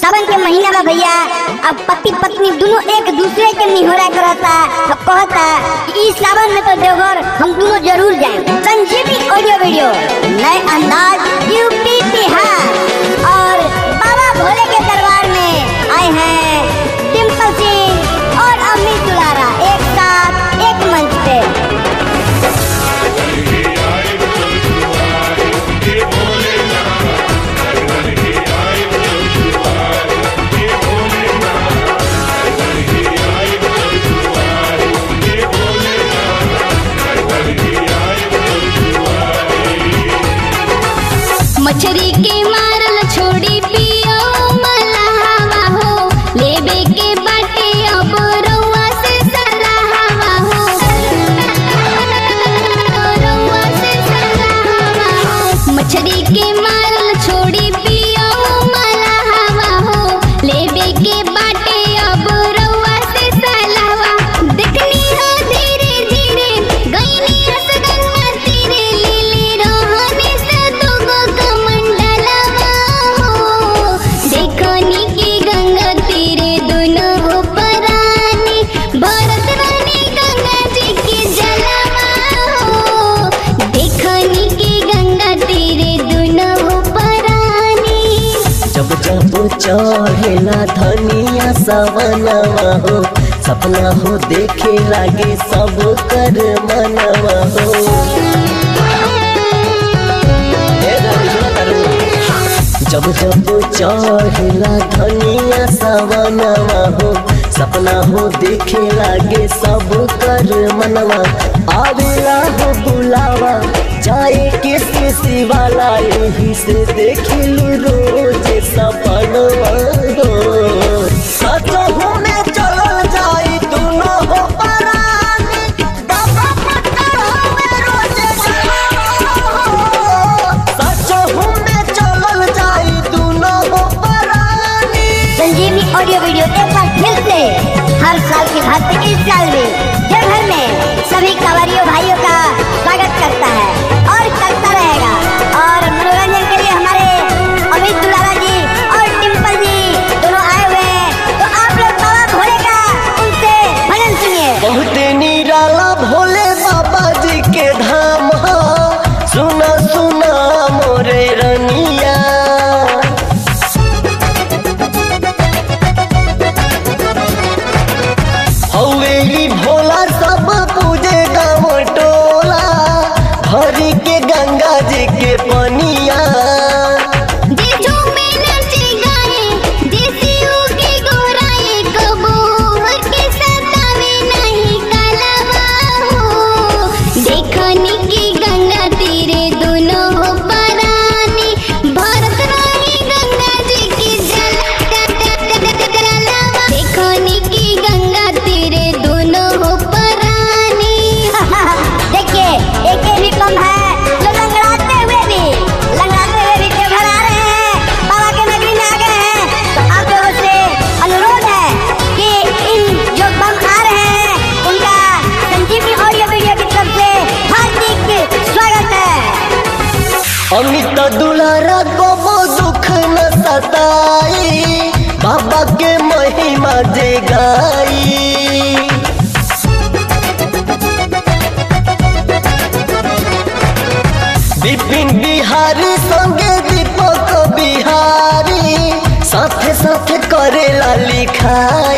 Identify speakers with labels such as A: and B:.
A: सावन के महीना बा भैया अब पति पत्नी दोनों एक दूसरे के निहोरा करता अब कहता कि इस सावन में तो देवघर हम दोनों जरूर जाएं संजीवनी ऑडियो वीडियो नए अंदाज यूपी बिहार और बाबा भोले के दरबार में आए हैं डिम्पल सिंह और अमित दुलारा एक साथ एक मंच पे
B: मछरी के मारल छोड़ी पियो मलहावा हो लेबे के बाटे अब रउआ से सलाहवा हो रउआ से सलाहवा हो मछरी के मारल छोड़ी पियो मलहावा हो लेबे के बाटे अब रउआ से सलाहवा देखनी हो धीरे धीरे गईनी हस गंगा तीरे लीली रोहनी से दुगो कमंडलवा हो देखनी की गंगा तीरे दोनों हो परानी भरत रानी गंगा जी की जलवा हो देखनी की गंगा तीरे दोनों हो परानी
C: जब जब चढ़ेला धनिया सवनवा हो सपना हो देखे लागे सब कर मनवा हो ए रानी, सुना तारू? जब जब चढ़ेला धनिया सवनवा हो सपना हो देखे लागे सब कर मनवा आवेला हो बुलावा जाए के सीसी वाला यही से देखिलू रोज सपनवा हो सचहु में चलल जाई दुनो हो परानी बाबा पट्टा हमें रोज सचहु में चलल जाई दुनो हो परानी
A: संजीवनी ऑडियो वीडियो एक बार फिर से हर साल की भांति इस साल भी देवघर में सभी कांवरियों भाइयों का स्वागत करता है और करता रहेगा और मनोरंजन के लिए हमारे अमित दुलारा जी और टिम्पल जी दोनों आए हुए हैं तो आप लोग बाबा भोले का उनसे भजन सुनिए
C: बहुते निराला भोले बाबा जी के धाम हो सुना सुना मोरे रनिया हौवे ई भोला सब पूजे गाँव टोला भरी के गंगा जी के पनिया
B: जीजू में नचे गाए जैसे उगे गोराए कबो हर के सतावे नहीं कलवा हो देखनी की गंगा तीरे दोनों हो परानी भरत रानी गंगा जी की जल देखनी की गंगा तीरे दोनों हो परानी
A: देखिए एक ये भी कम है जो लंगड़ाते हुए भी लंगड़ाते हुए भी देवघर आ रहे हैं बाबा के नगरी में आ गए हैं तो आप लोगों से अनुरोध है कि इन जो बम आ रहे हैं उनका संजीवनी ऑडियो वीडियो की तरफ से हार्दिक स्वागत है
C: अमित दुलारा गोबो दुख न सताई बाबा के महिमा जे गाई विपिन बिहारी संगे दीपक बिहारी साथे साथे करेला लिखाई